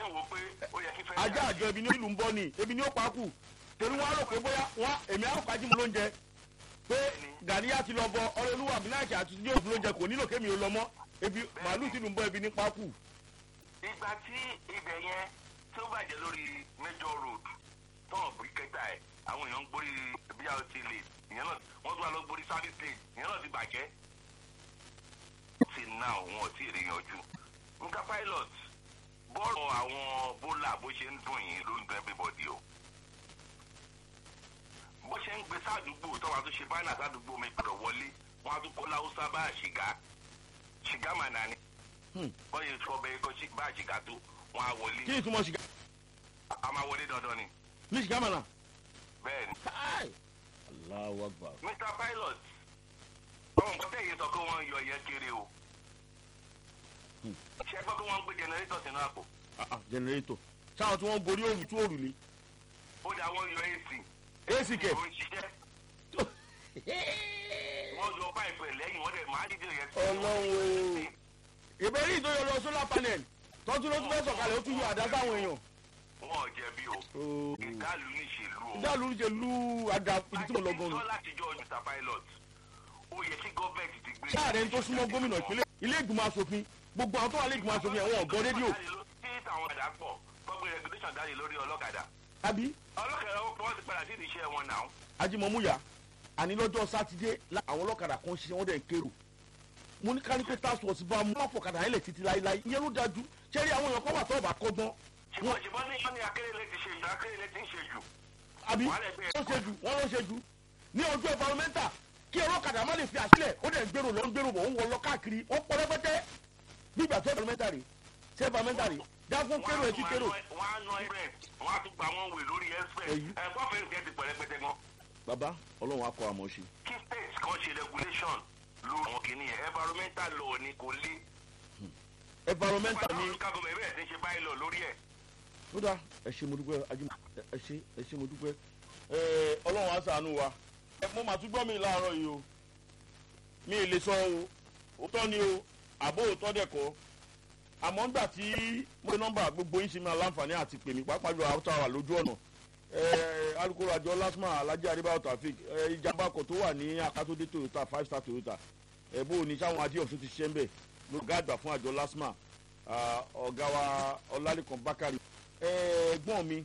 ń wo pé ó yẹ kí fẹ́ ajá àjọ ebi ní ìlú ń bọ́ ni ebi ní ó pa á kù torí wọn á rò pé bóyá wọn èmi á kájí mu lóúnjẹ pé gàníyà ti lọ bọ ọlọ́lúwà bíláàkì àti tí yóò fún lóúnjẹ kò nílò kémi ò lọ mọ́ ebi màálù ti lù ń bọ́ ebi ní pa á kù. ìgbà tí ibẹ̀ yẹn tó bàjẹ́ lórí major road tọ́ọ̀ bí kẹta ẹ̀ àwọn èèyàn ń gbórí brt lane ìyẹn náà wọ́n tún wà lọ gbórí service lane ìyẹn náà ti bàjẹ́. till now wọn ò tí ì rí yanjú. nǹkan pilot bọ́ọ̀lù àwọn bólà bó ṣe ń dùn yín ló ń dùn everybody o. bó ṣe ń gbé sádùúgbò tọ́wọ́ tó ṣe báyìí sádùúgbò mi gbọ́dọ̀ wọlé wọ́n á tún kó láwùsá bá àṣìgá ṣìgá màná ni. wọ́n yẹ sọ bẹ́ẹ̀ kó bá àṣìgá tó wọ́n á wọlé. kí ni túmọ̀ ṣìgá a máa wọlé dandan ni. ní ṣìgá mọ̀nà. bẹ́ẹ̀ ni. káì aláwọ̀ àgbà. mr pilot àwọn nǹkan tẹ̀yẹ sọ pé wọ́n ń yọ yẹn kéré o. ṣé gbọ́ pé wọ́n ń gbé jẹnẹrétọ̀ sínú àpò. jẹnẹrétọ̀ sáwọn tí wọ́n gorí òrù tú òrù ni. ó dà wọ́n yọ ac. ac kẹ̀. ó ń ṣiṣẹ́. wọ́n yọ páìpù ẹ̀ lẹ́yìn wọ́n dẹ̀ máa dídé yẹn sí. ọlọ́run ìbéèrè ìtòyọ lọ solar panel tọ́jú ló tún fẹ́ sọ̀kalẹ̀ ó tún yọ àdá sáwọn èèyàn. wọn ò jẹ̀bi o. ìdálù níṣèlú o. ìdálù ń ṣe lú àga ibi tí mo lọ gan-an. sọ látijọ́ mr pilot ó yẹ kí gọ́ọ̀mẹ̀ntì ti gbé. sáàrẹ̀ ń tó súnmọ́ gómìnà ìpínlẹ̀ ilé ìgbìmọ̀ asòfin gbogbo àwọn tó wà ilé ìgbìmọ̀ asòfin ẹ̀wọ̀n ọ̀gbọ́n rédíò. tí àwọn ọ̀dà pọ̀ gbọ́gbé regulation jáde lórí ọlọ́kadà. àbí ọlọ́kadà wọ́n ti padà sí ìdíṣẹ́ wọn náà. ajimomuya àní lọ́jọ́ sátidé la- àwọn ọlọ́kadà kan ṣiṣẹ́ wọ́n dẹ̀ ń kérò mo ní kánípé task force bá mú àfọ̀kadà yẹn lẹ̀ títí láéláé ìyẹn ló dájú ṣẹ́rí àwọn èèyàn kan wà tó ọ̀bà kọ́gbọ́n ṣùgbọ́n ṣùgbọ́n ní wọ́n ní akérèlé ti ṣe jù akérèlé ti ń ṣe jù. àbí Wàá lẹ̀ bẹ́ẹ̀. wọ́n ṣe jù wọ́n ló ṣe jù ní ojú environmental kí ọlọ́kadà má lè fi àṣìlẹ̀ ó dẹ̀ ń gbèrò lọ ń gbèrò bọ̀ ó ń wọ lọ káàkiri ó pọ̀ rẹpẹtẹ nígbà tó environmental rè ṣé environmental rè dágún kérò ẹ̀ tí kérò wọ́n á ná ẹgbẹ́ wọ́n á tún gba wọn wè lórí express. Èyí. ẹ̀ gbọ́fẹ̀ẹ́ ìgbẹ́ ti pẹ̀lẹ́pẹ̀tẹ gan. bàbá ọlọ́run á kọ́ àmọ́ ṣe. kí state kan ṣe regulation lórí àwọn kìnìyàn environmental law ni kò lé. environmental ni local government bẹ̀rẹ̀ sí ṣe báyìí lọ lórí ẹ̀. ó dá ẹ ṣe mo dúpẹ́ ajé ẹ ṣe ẹ ṣe mo dúpẹ́ ẹ ọlọ́run á sànú wa ẹ mo mà tún gbọ́ mi láàárọ̀ yìí o mi ì lè sọ o òótọ́ ni o àbó òótọ́ dẹ̀ kọ́ àmọ́ ńgbà tí mo ní nọ́mbà gbogbo yín ṣe máa láǹfààní àti pè mí pàápàá jù àwọn tó wà lójú ọ̀nà ẹ alukoro àjọ lasma alhaji adébáyọ̀ tafik ẹ ìjàmbá ọkọ̀ tó wà ní akátó-dé toyota five star toyota ẹ bó o ní sáwọn adéọ̀sùn ti ṣiṣẹ́ ń bẹ̀ ló gáàgbà fún àjọ lasma ah, ọ̀gá wa ọlálẹ́kan bákàrí ẹ̀gbọ́n mi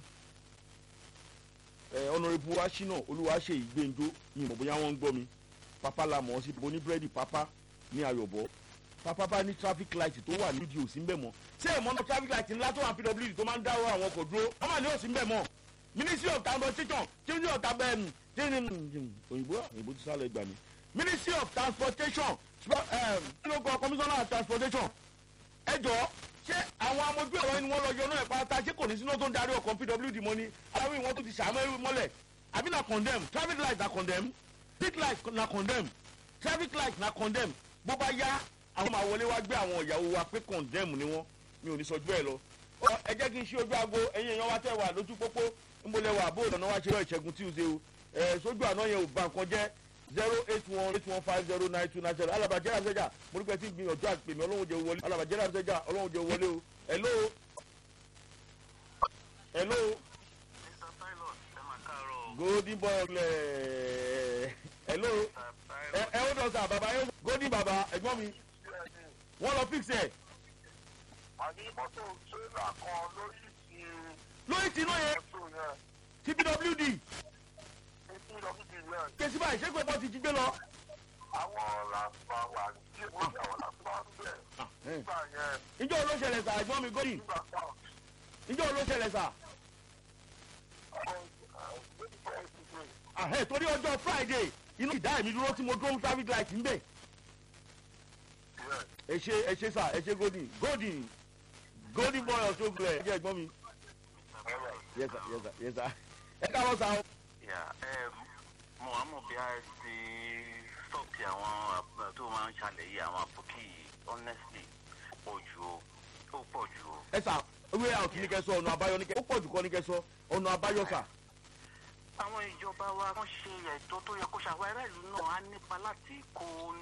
ọ̀nàrẹ́bù aṣínà olúwaṣe ìgbẹ́njọ́ ní ìmọ̀ bóyá wọ́n ń gbọ́ mi pápá la mọ̀ ọ́ sí bo ní búrẹ́dì pápá ní ayọ̀bọ̀ pápá bá ní traffic light tó wà nídìí òsì ń bẹ̀ mọ́ ṣé ẹ̀ mọ́nà traffic light ńlá tó wà ní pwd tó máa ń dáwọ́ àwọn ọkọ̀ dúró wọ́n mà ní òsì ń bẹ̀ mọ́ ministry of transportation ministry of transportation òyìnbó òyìnbó ti sálẹ̀ gbà mí ministry of transportation kí ló kọ commissioner of transportation ẹ jọ ṣé àwọn amójú ẹ̀rọ ni wọ́n lọ yọ náà ẹ̀ pátá ṣé kò ní sínú tó ń darí ọkọ̀ pwd mọ́ ni aláwọ̀ ìwọ́n tó ti ṣàmọ́ ẹrú mọ́lẹ̀ àbí na condemn traffic light na condemn street light na condemn traffic light na condemn bó bá yá àwọn máa wọlé wá gbé àwọn ìyàwó wa pé condemn ni wọ́n mi ò ní sọ bẹ́ẹ̀ lọ. Ọ, ẹ jẹ́ kí n ṣí ojú aago ẹ̀yin èèyàn wa tẹ̀ wà lójú pópó ń bolẹ̀ wà bó ìdáná wa ṣe lọ ìṣẹ́gun tuesday o ẹ̀ sójú àná yẹn ò ba nǹkan jẹ́ zero eight one eight one five zero nine two nine zero alabajẹ́ àbẹ́jà mo ní pẹ́ tí gbìyànjú àpèmí ọlọ́run jẹ́ wọlé alabajẹ́ àbẹ́jà ọlọ́run jẹ́ wọlé o hello hello mr pilot ẹ máa káàárọ̀ golden boy ọ̀lẹ̀ hello ẹ ẹ ó dọ̀ sà bàbá yẹn golden bàbá ẹ̀gbọ́n mi wọ́n lọ fix ẹ̀ àní mọ́tò tírélà kan lórí ti lórí tí iná yẹn mọ́tò yẹn tpwd títí lọ́kìtì yẹn kèsì báyìí ṣé pé bọ́ ti jí gbé lọ. àwọn làǹfà wà ní orí àwọn làǹfà ń bẹ̀ nígbà yẹn ìjọ ló ṣẹlẹ̀ sà ẹ̀gbọ́n mi golden nígbà kan ìjọ ló ṣẹlẹ̀ sà àhẹ́ torí ọjọ́ friday inú ìdá ẹ̀mí dúró tí mo dúró traffic light ń bẹ̀ ẹ ṣe ẹ ṣe sà ẹ ṣe golden golden golden boy ọ̀ṣọ́ gbẹ ẹ jẹ́ ẹ̀gbọ́n mi yes sir yes sir yes sir ẹ káàárọ̀ sà o. yà ẹ mo wà mọ̀ bí a ti stop ti àwọn àp- tó máa ń ṣàlẹ̀ yìí àwọn àpòkì yìí honestly pọ̀ jù o ó pọ̀ jù o. ẹ sà ewé out ní kẹ sọ ọ̀nà àbáyọ ní kẹ ó pọ̀ jù kọ́ ní kẹ sọ ọ̀nà àbáyọ sà. àwọn ìjọba wa wọ́n ṣe ẹ̀tọ́ tó yẹ kó ṣàwọn ará ìlú náà á nípa láti kó